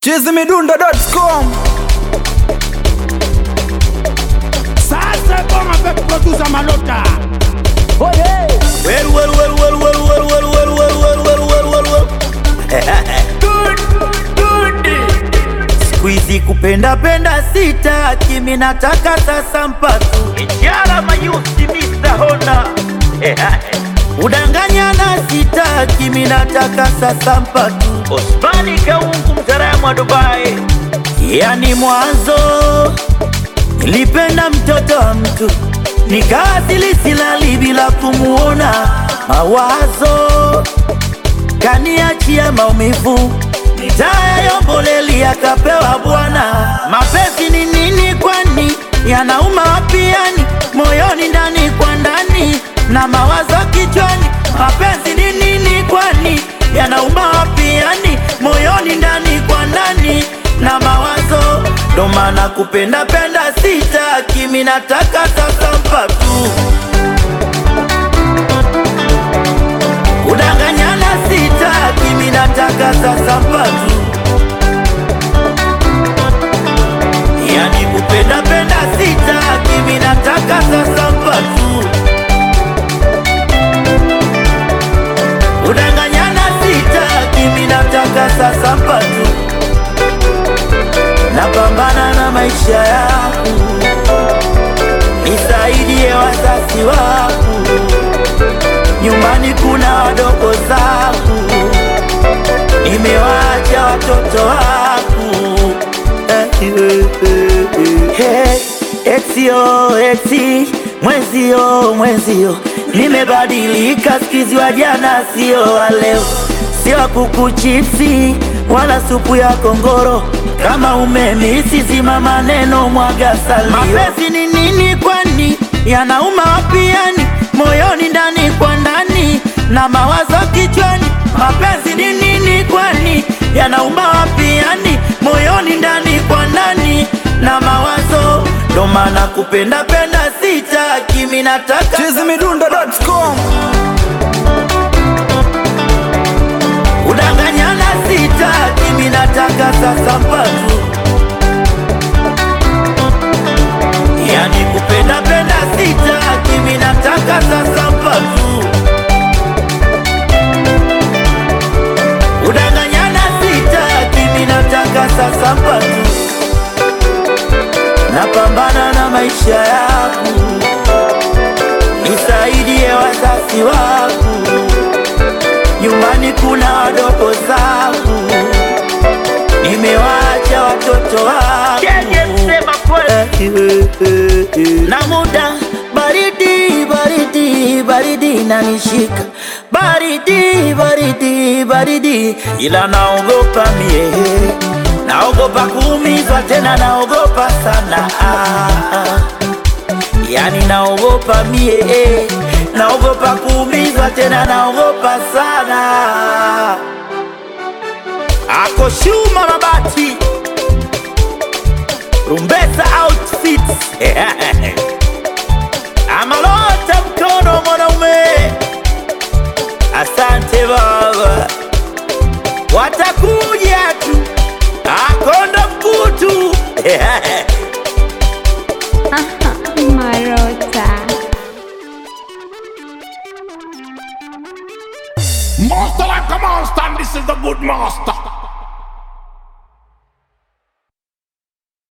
chizimidundo.com Ça c'est bon avec producer Malota. Well, well, well, well, well, well, well, well, well, well, well, well, well, well. Good, good. Siku hizi kupenda penda sitaki, mimi nataka sasa mpatu Ijara mayusi Mr. Honda Udanganyana sitaki, mimi nataka sasa mpatu Osmani Kaungu mtaalamu wa Dubai Yani mwanzo Nilipenda mtoto wa mtu nikawasili silali bila kumuona, mawazo kaniachia maumivu, nitayayomboleli akapewa Bwana. Mapenzi ni nini kwani? Yanauma wapi yani? Moyoni ndani kwa ndani na mawazo kichwani. Mapenzi ni nini kwani? Yanauma wapi yani? Moyoni ndani kwa ndani na mawazo ndo maana kupenda penda sitaki, mimi nataka sasa mpatu kudanganyana sitaki, mimi nataka sasa mpatu yani kupenda penda sitaki, mimi nataka sasa mpatu kudanganyana sitaki, mimi nataka sasa mpatu napambana na maisha yangu, nisaidie wazazi wangu, nyumbani kuna wadogo zangu, nimewaacha watoto wangu. Hey, etio eti mwenzio mwenzio, nimebadilika sikizi wa jana sio wa leo, sio wa kuku chipsi wala supu ya kongoro kama umemisi zima maneno mwaga salio. Mapenzi ni nini kwani? Yanauma wapi yani? Moyoni ndani kwa ndani na mawazo kichwani. Mapenzi ni nini kwani? Yanauma wapi yani? Moyoni ndani kwa ndani na mawazo ndo maana kupenda penda sitaki, mimi nataka chizimidundo.com Udanganyana sitaki, mimi nataka sasa mpatu Yani kupenda penda sitaki, mimi nataka sasa mpatu Udanganyana sitaki, mimi nataka sasa mpatu Napambana na maisha yangu, nisaidie wazazi wangu nyumbani kuna wadogo zangu, nimewaacha watoto wangu na muda baridi baridi baridi nanishika baridi baridi baridi, ila naogopa mie, naogopa kuumizwa tena, naogopa sana ah, ah. Yani naogopa mie, eh, naogopa kuumizwa tena, naogopa sana. Ako Shuma Mabati, Rumbesa Outfits Amalota mkono mwanaume, asante baba, watakuja tu, akonda mkutu Marota. Master like a monster, and this is the good master.